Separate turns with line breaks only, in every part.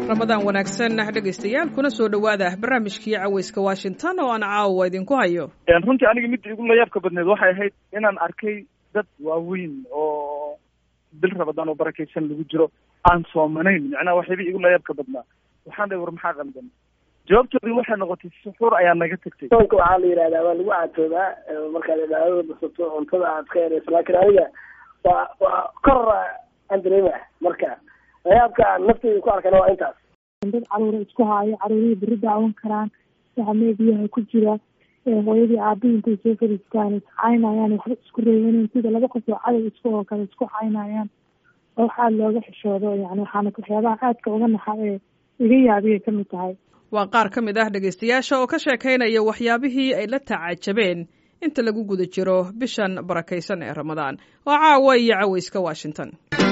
ramadaan wanaagsan dhegaystayaal kuna soo dhowaada barnaamijkii caweyska washington oo aan caawa idinku hayo
runtii aniga midda igu layaabka badneed waxay ahayd inaan arkay dad waaweyn oo bil ramadaan oo barakaysan lagu jiro aan soomanayn macnaha waxyaba igu layaabka badnaa waxaan dhahay war maxaa qaldan jawaabtoodii waxay noqotay suxuur ayaa naga tagtay
soonka waxaa la yidhahdaa waa lagu caatoodaa markaad cibaadada basato cuntada aad ka yarayso laakiin aniga waa waa kor aan dareemah marka layaabka aan nafteyda ku arkana waa intaas
dad caruura isku haayo caruurihii beri daawan karaan waxa meediyaha ku jira hooyadii aabihii intay soo fariistaan iscaynayaan waxba isku reebanen sida laba qof oo cadow isku oo kale isku caynayaan oo waxaa looga xishoodo yani waxaana waxyaabaha aadka uga naxa ee iga yaabiyay kamid tahay
waa qaar ka mid ah dhegaystayaasha oo ka sheekaynaya waxyaabihii ay la tacajabeen inta lagu guda jiro bishan barakaysan ee ramadaan waa caawa iyo caweyska washington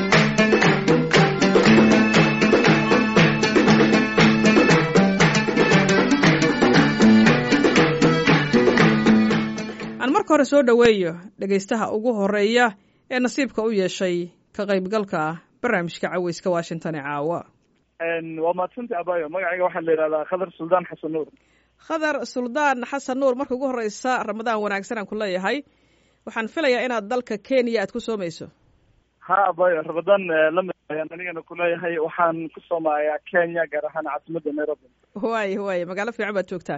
aan marka hore soo dhoweeyo dhegaystaha ugu horeeya ee nasiibka u yeeshay ka qaybgalka barnaamijka caweyska washington ee caawa
waa mahadsanta abayo magacayga waxaa la yidhahdaa khadar suldaan xasan nuur
khadar suldaan xasan nuur marka ugu horeysa ramadaan wanaagsan aan ku leeyahay waxaan filayaa inaad dalka kenya aad ku soomayso
ha abayo ramadaan lamid ayaan anigana kuleeyahay waxaan ku soomayaa kenya gaar ahaan caasimadda nairobi
waay waay magaalo fiican baad joogtaa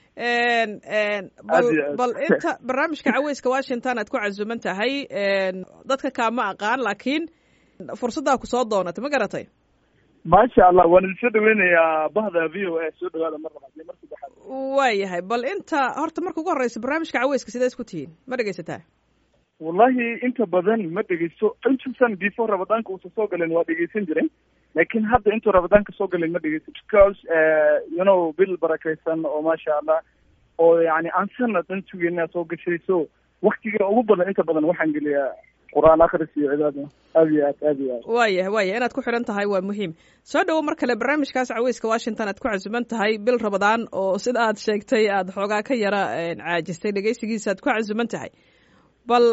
bal bal inta barnaamijka caweyska washington aad ku casuman tahay dadka kaama aqaan laakiin fursaddaa ku soo doonatay ma garatay
maasha allah waan idin soo dhaweynayaa bahda v o a soo dhawaada mar labaad iyo mar saddexaad
waayahay bal inta horta marka ugu horeysa barnaamijka caweyska sidee isku tihiin ma dhegaysataa
wallahi inta badan ma dhegeysto intuusan before ramadaanka uusa soo galen waa dhegeysan jiray laakiin hadda intuu ramadaanka soo galen ma dhegeysto because you know bil barakaysan oo maasha allah oo yani aan sanad dhan sugeyna soo gashay so waktiga ugu badan inta badan waxaan geliyaa qur-aan akris iyo cibaada aad iyo aad aad iyo aad
waayah waayah inaad ku xidhan tahay waa muhiim soo dhowo mar kale barnaamijkaas caweyska washington aad ku casuman tahay bil ramadaan oo sida aad sheegtay aad xoogaa ka yara caajistay dhegeysigiisa aad ku casuman tahay bal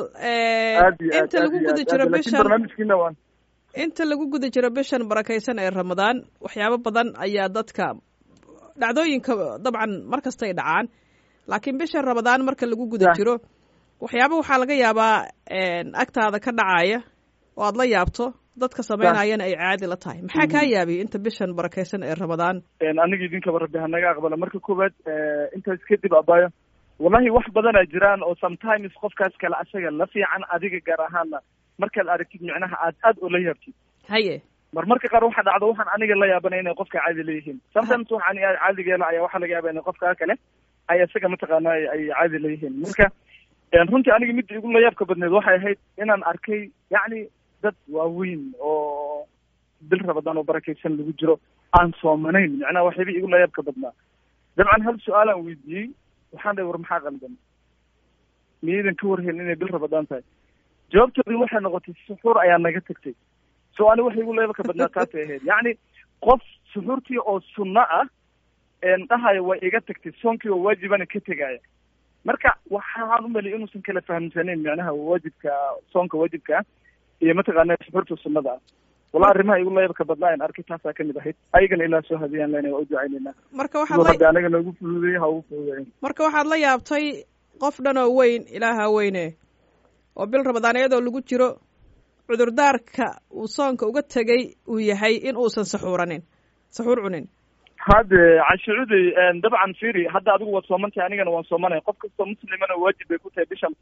inta lagu guda jiro bishan
barnaamijkiina waan
inta lagu guda jiro bishan barakaysan ee ramadaan waxyaabo badan ayaa dadka dhacdooyinka dabcan mar kastay dhacaan laakiin bishan ramadaan marka lagu guda jiro waxyaaba waxaa laga yaabaa agtaada ka dhacaya oo aad la yaabto dadka samaynayana ay caadi la tahay maxaa kaa yaabiyay inta bishan barakaysan ee ramadaan
aniga idinkaba rabbi hanaga aqbala marka koowaad intaas kadib abayo wallahi wax badanaa jiraan oo sometimes qofkaas kale asaga la fiican adiga gaar ahaana markaad aragtid micnaha aad aad oo la yaabtid
haye
mar marka qaar waxa dhacdo waxaan aniga la yaabanay inay qofka caadi leeyihiin sometimes waxaan caadigeela ayaa waxaa laga yaaba inay qofka kale ay isaga mataqaana ay caadi leeyihiin marka runtii aniga midda igu layaabka badneed waxay ahayd inaan arkay yacni dad waaweyn oo bil ramadaan oo barakaysan lagu jiro aan soomanayn macnaha waxyaba igu layaabka badnaa dabcan hal su-aalaan weydiiyey waxaan dhahay war maxaa qaldan miyaydan ka warhayn inay bil ramadaan tahay jawaabtoodii waxay noqotay suxuur ayaa naga tagtay so ani waxa igu layaabka badnaa taasay ahayd yacni qof suxuurtii oo sunno ah dhahayo way iga tagtay soonkii oo waajibana ka tegaya marka waxaan umaliya inuusan kala fahamsanayn macnaha waajibka soonka waajibka ah iyo mataqaana suxuurta sunnada ah wallahi arrimaha igu layaabka badnaa in arkay taasaa kamid ahayd ayagana ilaa soo hadiyaan lena waa u ducaynayna
marka waxaad
rabbi anaga noogu fududeey ha ugu fududeyn
marka waxaad la yaabtay qof dhan oo weyn ilaaha weyne oo bil ramadaan iyadoo lagu jiro cudurdaarka uu soonka uga tegay uu yahay in uusan saxuuranin saxuur cunin
hade cashicuday dabcan firi hadda adigu waad soomantahay anigana waan soomanay qof kastoo muslimana waajib bay ku tahay bishan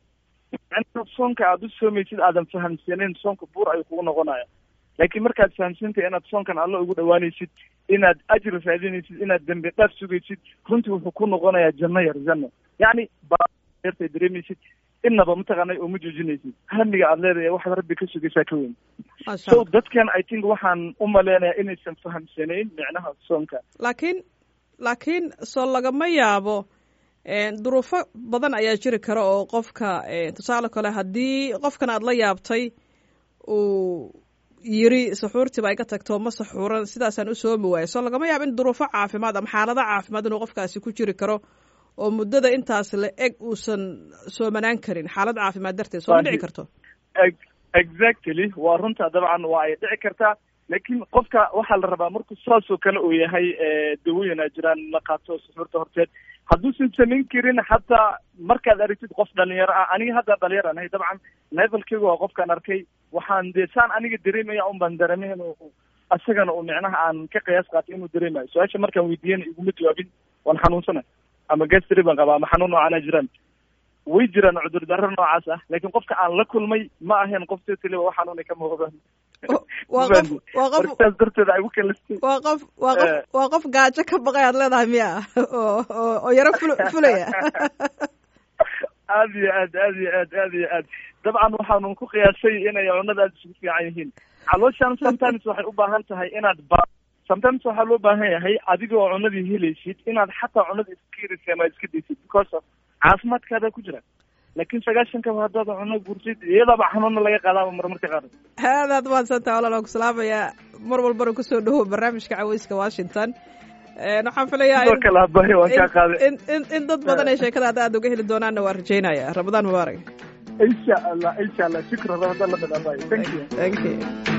soonka aada u soomaysid aadan fahamsaneyn soonka buur ayuu kugu noqonaya laakiin markaad fahamsantahay inaad soonkan alla ugu dhawaanaysid inaad ajri raadinaysid inaad dembi dhaaf sugaysid runtii wuxuu ku noqonayaa janno yar janno yacni baartay dareemaysid inaba mataqaanay oo ma joojinaysid hamiga aad leedahay waxaad rabbi ka sugaysaa ka weyn so dadkan i think waxaan u maleynayaa inaysan fahamsanayn micnaha soonka
laakiin laakiin soo lagama yaabo duruufo badan ayaa jiri kara oo qofka tusaale kale haddii qofkan aad la yaabtay uu yiri saxuurtiiba iga tagto ma saxuuran sidaasaan u soomi waayo soo lagama yaabo in duruufo caafimaad ama xaalado caafimaad inuu qofkaasi ku jiri karo oo muddada intaas la eg uusan soomanaan karin xaalad caafimaad darteed soo ma dhici karto
exactly waa runta dabcan waa ay dhici kartaa laakiin qofka waxaa la rabaa markuu saasoo kale uu yahay dawooyin a jiraan la qaato suxuurta horteed hadduusan samayn karin hataa markaad aragtid qof dhalinyaro ah aniga hadda dhalinyaro anahay dabcan levelkeyga waa qofkaan arkay waxaan dee saan aniga dareemaya un baan dareemay inuu isagana uu micnaha aan ka qiyaas qaatay inuu dareemayo su-aasha markaan weydiiyana iguma jawaabin waan xanuunsana ama gastri baan qabaa ama xanuun noocaana jiraan way jiraan cudur darro noocaas ah laakiin qofka aan la kulmay ma ahayn qof totaliba wax xanuuna ka muuqdaan
waa qof waa qof
saas darteed ay u kalistay
waa qof waa qof waa qof gaajo ka baqay aad leedahay miya oo oo oo yaro ful fulaya
aad iyo aad aad iyo aad aad iyo aad dabcan waxaanu ku qiyaasay inay cunada aada isugu fiican yihiin calooshan sometimes waxay u baahan tahay inaad ba sometimes waxaa loo baahan yahay adiga oo cunadii helaysid inaad xataa cunada iska yarisa ama iska daysid because of caafimaadkaada ku jira laakiin sagaashankaba haddaad cuno gursid iyadaaba xanuuna laga qaadaaba marmarka qaar
aadaad mahadsantaha walaal waan ku salaamayaa mar walbana kusoo dhawow barnaamijka caweyska washington waxaan filayaa
sidoo kale abahi waan kaa qaaday
in in in dad badan ay sheekada hadda aad uga heli doonaanna waan rajaynaya ramadaan mubaarak
insha allah insha allah shukran ramadan lamid abahi thank you
thank you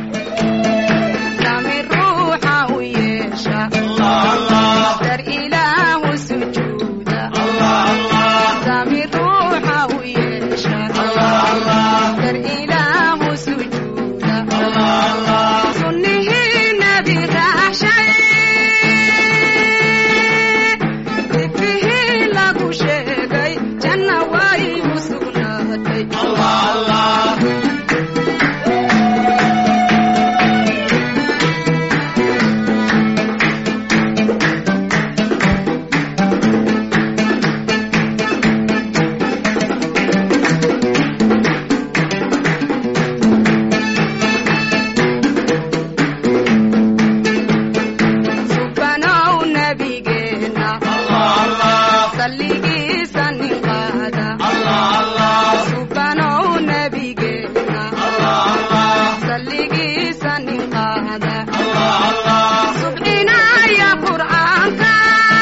sami ruuxa u yeesha dar ilaahu sujuuda sami ruuxa u yeesha dar ilaahu sujuuda sunnihii nabi raacshay dibihii lagu sheegay janna way u sugnaatay subanow nabigeena salligiisa nin qaada subanow nabigeena salligiisa nin qaada subcinaya qur'aanka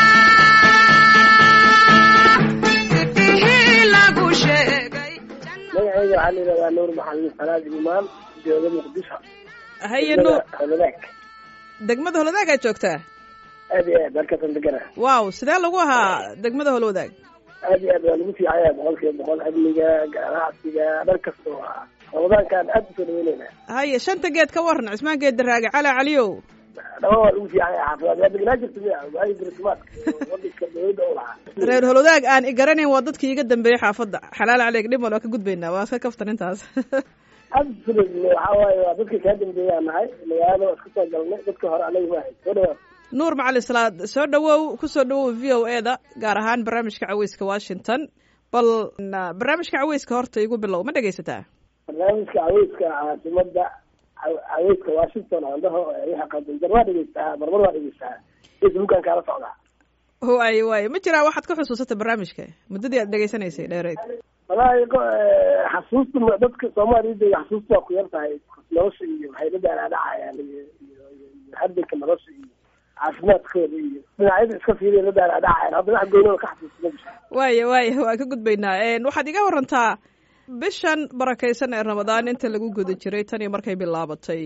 sifihii lagu sheegay
magacayga waxaa la yidhahdaa nuur maxamed salaad imaan jooga muqdisho
haye nuur
holadaag
degmada holwadaag aad joogtaa
aad iyo aad halkaasaan degana
waaw sidee lagu ahaa degmada holwadaag
aad iyo aad waa lagu fiicaya boqol kiiba boqol amniga ganacsiga dhan kasta oo ah ramadaankaan aad usoo dhaweyneyna
haye shanta geed ka waran cismaan geed daraage cali caliyow
dhama waa lagu fiicanya xaafidaad waa degnaa jirta miya waagi dirtimaadka wadanka dawladda u lahaa
reer holwadaag aan i garanayn waa dadkii iga dambeeyey xaafadda xalaal caleeg dhimal waa ka gudbaynaa waa iska kaftan intaas
absolutely waxaa waaye waa dadka kaa dambeeyaa nahay magaalada waa iska soo galnay dadka hore anaga maahay soo dhawaa
nuur macali salaad soo dhawow kusoo dhawow v o e da gaar ahaan barnaamijka caweyska washington bal na- barnaamijka caweyska horta igu bilow ma dhegaysataa
barnaamijka caweyska caasimada caw- caweyska washington andaho waxa qadinjar waa dhegeystaa marmar waa dhegeystaa facebookan kaala socdaa
waaye waaye ma jiraa waxaad ka xusuusata barnaamijka muddadii aad dhegaysanaysay dheereed
wallaahi qo- eh, xasuusta ma- dadka soomaaliyada iyo xasuusta waa ku yar tahay nolosha iyo waxay la daalaadhacayaan iyo iyo iyo iyo hardanka nolosha iyo caafimaadkooda iyo dhinacyada iska fiiriya la daalaadhacayaan hadda wax goynooda ka xasuusta ma jirto
waaye waaye waa ka gudbaynaa waxaad iga warantaa bishan barakaysan ee ramadaan inta lagu guda jiray tan iyo markay bilaabatay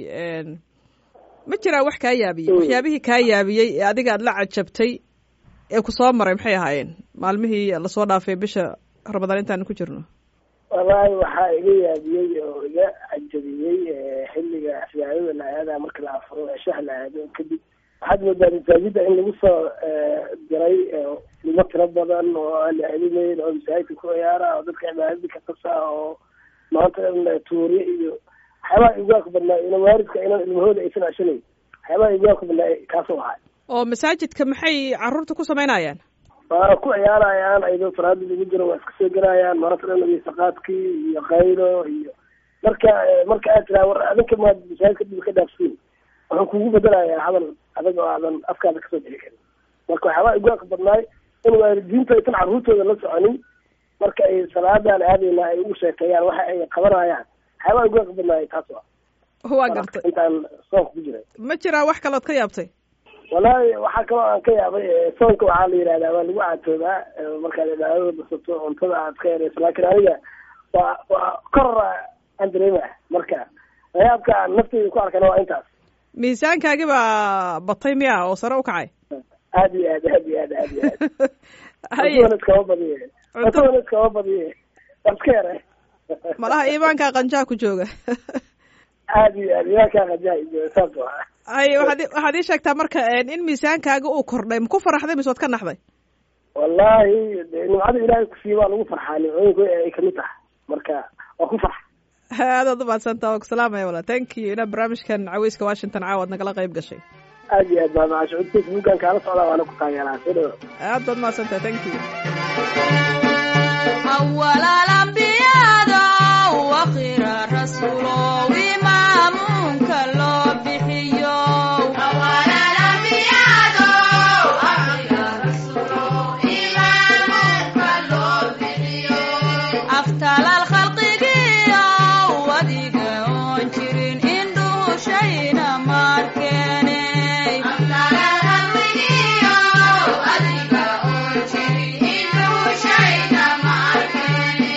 ma jiraa wax kaa yaabiyey waxyaabihii kaa yaabiyey ee adiga aad la cajabtay ee ku soo maray maxay ahaayeen maalmihii lasoo dhaafay bisha ramadaan intaan ku jirno
wallaahi waxaa iga yaabiyey oo iga cajabiyey eh, xilliga cibaadada la aada marka la afuro ceshaha la aado kadib waxaad moodaa masaajida in lagu soo eh, diray eh, ilmo tiro badan oo aan la celinayn oo masaajidka ku ciyaara oo dadka cibaadadii ka tasa oo maanta dhan tuuriye iyo waxyaabaha igwaaka badnaa ina waalidka inan ilmahooda aysan ashanayn waxyaabaha igwaaka badnaa kaasoo ahay
oo masaajidka maxay caruurta ku samaynayaan
waana ku ciyaarayaan ayadoo salaada lagu jiro waa iska soo gelayaan mararka dhan wiisaqaadkii iyo qaylo iyo marka eh, marka aad tiraa war adinka maad masaajidka dhib ka dhaafsiin wuxuu kugu bedelayaa hadal adag oo aadan afkaada kasoo bixi karin marka waxyaabaa igwaaka badnaay in waalidiintu aysan carruurtooda la soconin marka ay salaadan aadayna ay ugu sheekeeyaan waxa ay qabanayaan waxyaabaa igwaaka badnaay taas waa
waa gartay
intaan soonka ku jiray
ma jiraa wax kalood ka yaabtay
wallaahi waxaa kaloo aan ka yaabay eh, soonka waxaa la yidhahdaa waa lagu caatoobaa eh, markaad cibaadada basato cuntada aad ka yarayso laakiin aniga waa waa kor aan dareema marka layaabka aan nafteyda ku arkana waa intaas
miisaankaagi baa batay miya oo sare u kacay
aad iyo aad aad iyo aad aad iyo aad
haye
cuntadan iskama badiye
Cunto-
cuntadan iskama badiye waa iska yare
malaha iimaankaa qanjaa ku jooga
aad iyo aad iyakaa qajaa iyo saas waa
haye waxaad i- waxaad ii sheegtaa marka in miisaankaaga uu kordhay ma ku faraxday mise waad ka naxday
wallahi dee nimcada ilaahay kusiiya waa lagu farxaa nimcooyinku ay kamid tahay marka waa ku farxa
aadaad umahadsantaa waa ku salaamaya wala thank you inaa barnaamijkan caweyska washington caawa ad nagala qayb gashay
aad iyo aad baa macashuud facebookan kaala socdaa waana ku taageeraa soo dhawo
aad baad mahadsantaha thank you
أول الأنبياء وآخر الرسول وإمامك لو بحيو أول الأنبياء وآخر الرسول وإمامك لو بحيو أفتل الخلق جيو وديك أنشرين إندو شينا ماركيني أفتل الخلق جيو وديك أنشرين إندو شينا ماركيني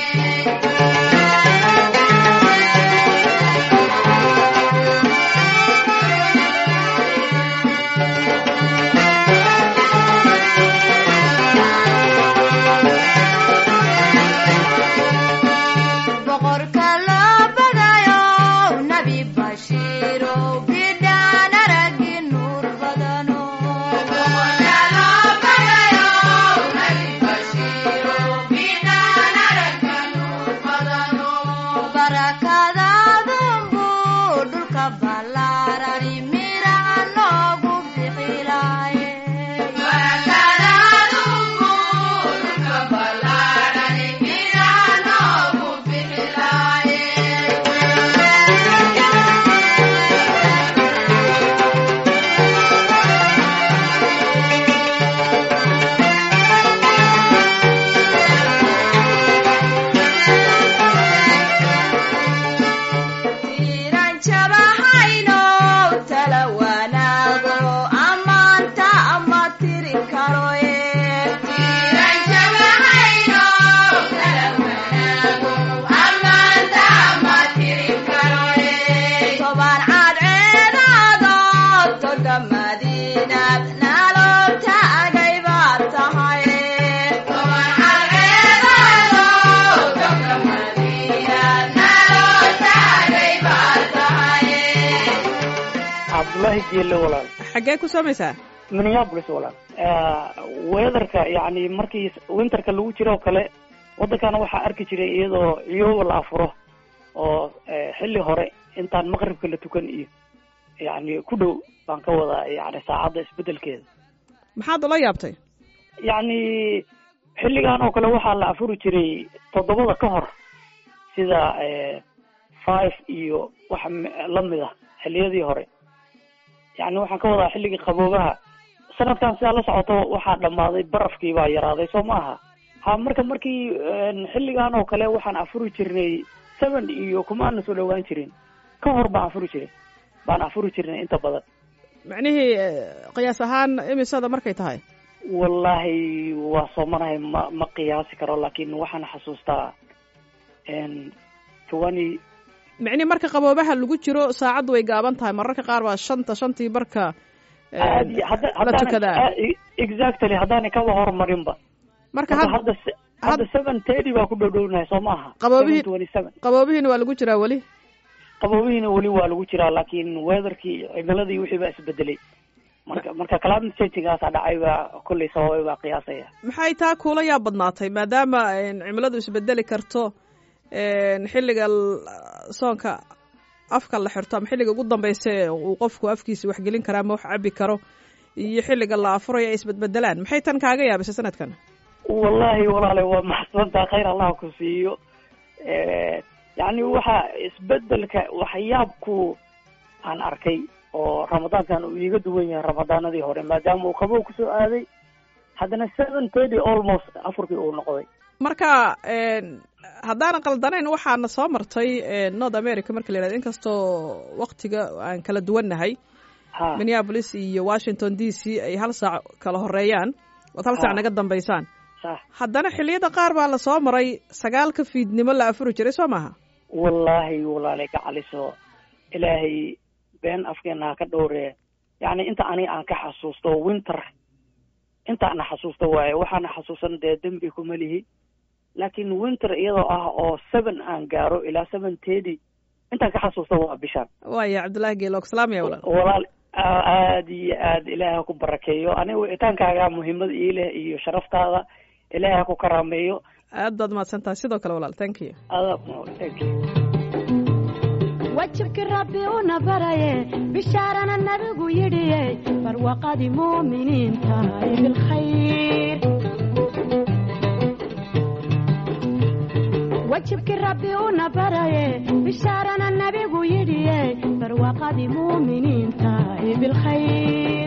boqorka loo badayo nabi bashiiro bidhaan aragi nuur badano barakadaadunbu dhulka ballaarani miraha noogu bixilaaye tiiran jabahayno tala wanaago ammaanta ama tiri karoye tiiran jabahayno tala wanaago ammaanta ama tiri karoye toban cadceedaado toga madiinad nalo taagay baad tahay toban cadceedaado toga madiinad nalo taagay baad tahay
cabdullaahi jeelle walaal
xaggee ku soomaysaa
minneapolis walaal weatherka yani markii winterka lagu jiro oo kale waddankana waxaa arki jiray iyadoo ciyooba la afuro oo eh, xilli hore intaan maqribka la tukan iyo yani ku dhow baan ka wadaa yani saacadda isbedelkeeda
maxaad ula yaabtay
yacni xilligan oo kale waxaa la afuri jiray toddobada ka hor sida eh, five iyo wax m- lamid ah xilliyadii hore yacni waxaan ka wadaa xilligii qaboobaha sanadkan sidaa la socoto waxaa dhammaaday barafkii baa yaraaday soo ma aha ha marka markii een, xilligan oo kale waxaan afuri jirnay seven iyo kumaana soo dhowaan jirin ka hor baan afuri jiray baan afuri jirnay inta badan
macnihii eh, qiyaas ahaan imisada markay tahay
wallaahi waa soomanahay ma ma qiyaasi karo laakiin waxaan xasuustaa n twenty
micnihi marka qaboobaha lagu jiro saacaddu way gaaban tahay mararka qaar waa shanta shantii barka eh,
aad iyo- hadda
la tukadaa
haddaan exactly haddaanay kaba horumarinba
marka
marka
had
hadda se- hadda seven thirty baa ku dhowdhownahay soo maaha
Qaboobihii-
twenty seven
qaboobihiina waa lagu jiraa weli
qaboobihiina weli waa lagu jiraa laakiin weatherkii cimiladii wixii baa isbedelay marka marka climate changingaasaa dhacay baa kolley sababay baa qiyaasaya
maxay taa kuula yaa badnaatay maadaama en, cimiladu isbedeli karto en, xilliga l- soonka afka la xirto ama xilliga ugu dambeysa ee uu qofku afkiisa waxgelin karaa ama wax cabi karo iyo xilliga la afurayo ay isbedbedelaan maxay tan kaaga yaabisay sanadkan
wallahi walaale waa maxsantaa khayr allah ku siiyo yacni waxa isbedelka waxyaabku aan arkay oo ramadaankan uu iiga duwan yahay ramadaanadii hore maadaama uu qabow kusoo aaday haddana seven thirty almost afurkii uu noqday
marka en, haddaanan qaldanayn waxaana soo martay en, north america marka la yihahdo inkastoo waktiga aan kala duwannahay
ha
minneapolis iyo washington d c ay hal saac kala horeeyaan ood hal saac
Ah.
naga dambeysaan
sax
haddana xilliyada qaar baa la soo maray sagaalka fiidnimo la afuri jiray soo maaha
wallaahi walaale gacaliso ilaahay been afkeena ha ka dhowree yacni inta aniga aan ka xasuusto winter intaana xasuusto waaye waxaana xasuusan dee dembi kuma lihi laakiin winter iyadoo ah oo seven aan gaaro ilaa seven thirty intaan ka xasuusto waa bishaan
waaya cabdullaahi geelo salaamaya walaal
walaal aada iyo aad ilaahay ha ku barakeeyo aniga wicitaankaaga muhiimad ii leh iyo sharaftaada ilaahay ha ku karaameeyo
aad baad mahadsan tahay sidoo kale walaal thank you
adaa thank you
wajibkii rabbi una baraye bishaarana nabigu yidhiye barwaqadii muuminiinta ee bilkhayr wajibkii rabbi una baraye bishaarana nabigu yidhiye barwaqadii muuminiinta ee bilkhayr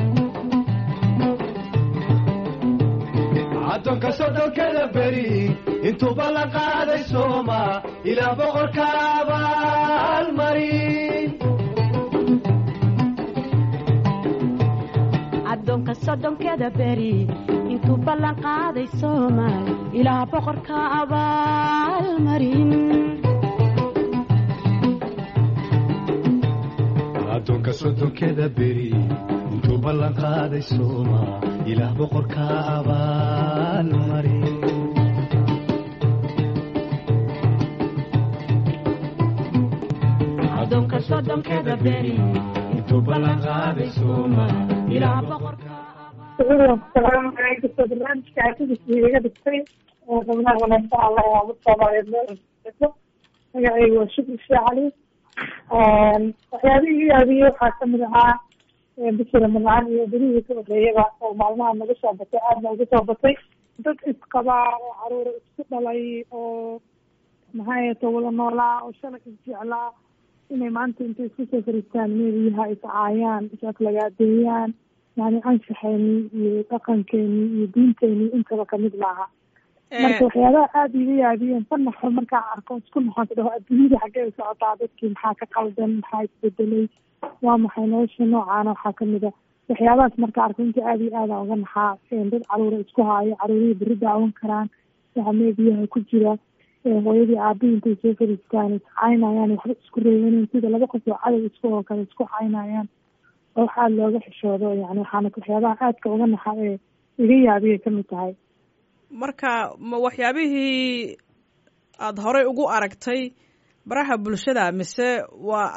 addoonka soddonkada beri intuuba la qaaday sooma ilaa boqorka abaalmarin
addoonka soddonkeda beri intuu ballan qaaday soomaal ilaa boqorka abaalmarin
addoonka soddonkeda beri intuu ballan qaaday sooma ilaah boqorka abaalmarin
addoonka soddonkeda beri
intuu ballan qaaday sooma ilaah boqorka
salaamu calaykum barnaamijka arkidiisa iga dhigtay xubnaha wanaagsan allah waa mid soomaaliyeed meel magacaygu waa shukri sheekh cali waxyaabihii iga yaabiyey waxaa kamid ahaa bishii ramadaan iyo berihii ka horeeyaba oo maalmaha naga soo batay aadna uga soo batay dad isqabaa oo caruura isku dhalay oo maxaayeto wada noolaa oo shalay isjeclaa inay maanta intay isku soo fariistaan meeliyaha iscaayaan isaslagaadeeyaan yani anshaxeeni iyo dhaqankeeni iyo diinteeni intaba kamid maaha marka waxyaabaha aada iga yaabiyeen ka naxo markaa arko isku naxoonka dhaho adduunyada xaggee u socotaa dadkii maxaa ka qaldan maxaa isbedelay waa maxay nolosha noocaana waxaa kamid a waxyaabahaas marka arko inta aada iyo aada uga naxaa dad caruura isku haayo caruurihii beri daawan karaan waxa meediyaha ku jira hooyadii aabihii intay soo fariistaan iscaynayaan waxba isku reebanen sida laba qof oo cadow isku oo kale isku caynayaan oo wax aada looga xishoodo yani waxaana waxyaabaha aadka uga naxa ee iga yaabiyay kamid tahay
marka ma waxyaabihii aada horey ugu aragtay baraha bulshada mise waa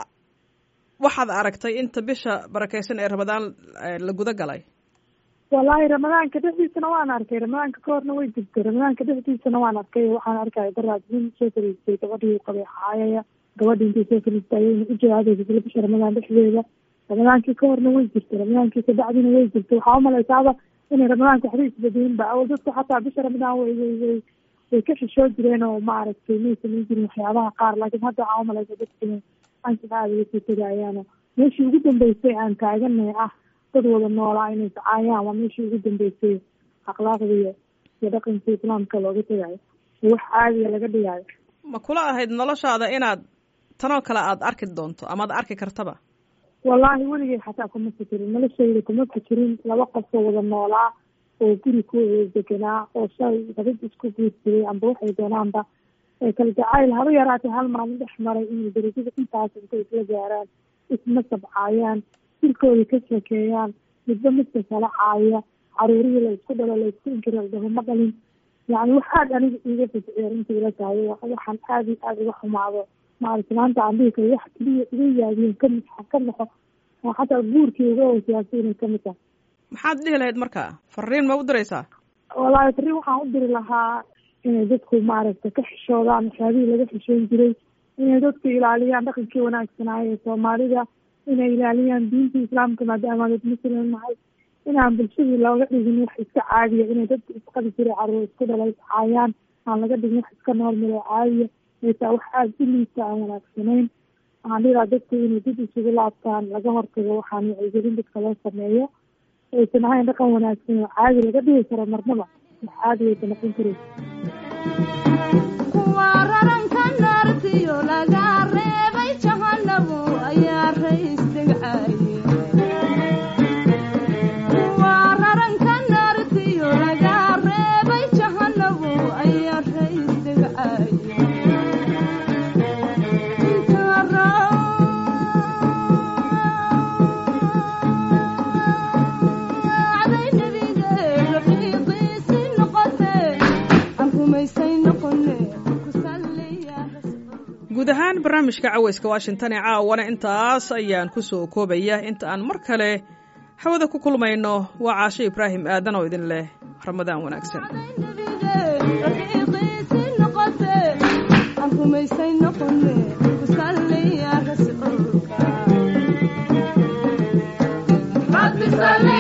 waxaad aragtay inta bisha barakeysan ee ramadaan la guda galay
wallaahi ramadaanka dhexdiisana waan arkay ramadaanka ka horna way jirtay ramadaanka dhexdiisana waan arkay waxaan arkaya daraad nin soo fariistay gabadhii qabay caayaya gabadhii intay soo fariistay ayayna u jawaabeysa isla bisha ramadaan dhexdeeda ramadaankii ka horna way jirtay ramadaankii kabacdina way jirtay waxaa umalaysaaba inay ramadaanka waxba isbedelinba awal dadku xataa bisha ramadaan way way way way ka xishoo jireen oo maaragtay may samayn jirin waxyaabaha qaar laakiin hadda waxaa umalaysa dadku inay anshax aada uga sii tegayaano meeshii ugu dambeysay aan taaganay ah dad wada noolaa inay iscaayaan waa meeshii ugu dambeysay akhlaaqda iyo iyo dhaqanka islaamka looga tegayo iyo wax caadiya laga dhigayo
ma kula ahayd noloshaada inaad tanoo kale aada arki doonto amaad arki kartaba
wallaahi weligay xataa kuma fikirin noloshayda kuma fikirin laba qofoo wada noolaa oo guri ku wada deganaa oo shay dabad isku guursaday amba waxay doonaanba kala jacayl haba yaraatay hal maalin dhex maray inay darajada intaas intay isla gaaraan isma sabcaayaan jirkooda ka sheekeeyaan midba midka kala caaya caruurihii la isku dhalo la isku inkira dabama dhalin yani wax aada aniga iiga fajiciya runtii ila tahay waxaan aada iyo aada uga xumaado maaragta maanta aan dhihi karo wax keliya iga yaabiyeen kamid ka naxo oo xataa guurkii uga hosiyaasay inay kamid tahay
maxaad dhihi lahayd marka fariin ma u diraysaa
wallaahi fariin waxaan u diri lahaa inay dadku maaragta ka xishoodaan waxyaabihii laga xishoon jiray inay dadku ilaaliyaan dhaqankii wanaagsanaayo ee soomaalida inay ilaaliyaan diinta islaamka maadaama dad muslim nahay inaan bulshadii looga dhigin wax iska caadiya inay dadku isqabi jiray caruur isku dhala iscaayaan aan laga dhigin wax iska noormal oo caadiya maytaa wax aada u liita aan wanaagsanayn waxaan dhiraa dadku inay dib isugu laabtaan laga hortago waxaan wacyigelin dadka loo sameeyo aysan ahayn dhaqan wanaagsan oo caadi laga dhigi karo marnaba wax caadi aysa noqon karin
kuwa raranka naartiyo laga reebay jahanabo ayaa rays degcaye kuwa raranka naartiyo laga reebay jahanabo ayaa rays degcaye
barnaamijka caweyska washington ee caawana intaas ayaan ku soo koobaya inta aan mar kale hawada ku kulmayno waa caasho ibraahim aadan oo idin leh ramadaan wanaagsan
Rabbi